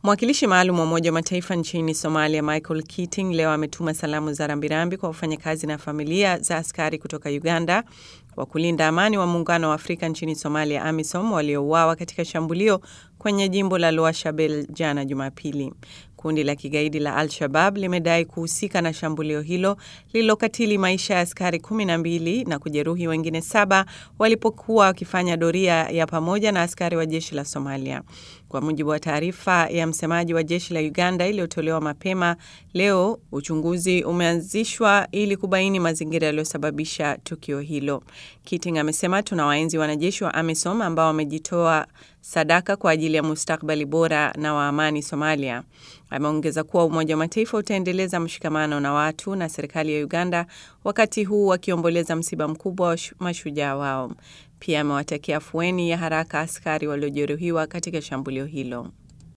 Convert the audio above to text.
Mwakilishi maalum wa Umoja wa Mataifa nchini Somalia, Michael Keating, leo ametuma salamu za rambirambi kwa wafanyakazi na familia za askari kutoka Uganda wa kulinda amani wa Muungano wa Afrika nchini Somalia, AMISOM, waliouawa katika shambulio kwenye jimbo la Lower Shabelle jana Jumapili. Kundi la kigaidi la Al-Shabab limedai kuhusika na shambulio hilo lililokatili maisha ya askari kumi na mbili na kujeruhi wengine saba walipokuwa wakifanya doria ya pamoja na askari wa jeshi la Somalia. Kwa mujibu wa taarifa ya msemaji wa jeshi la Uganda iliyotolewa mapema leo, uchunguzi umeanzishwa ili kubaini mazingira yaliyosababisha tukio hilo. Keating amesema tuna waenzi wanajeshi wa AMISOM ambao wamejitoa sadaka kwa ajili ya mustakbali bora na wa amani Somalia. Ameongeza kuwa Umoja wa Mataifa utaendeleza mshikamano na watu na serikali ya Uganda wakati huu wakiomboleza msiba mkubwa wa mashujaa wao. Pia amewatakia afueni ya haraka askari waliojeruhiwa katika shambulio hilo.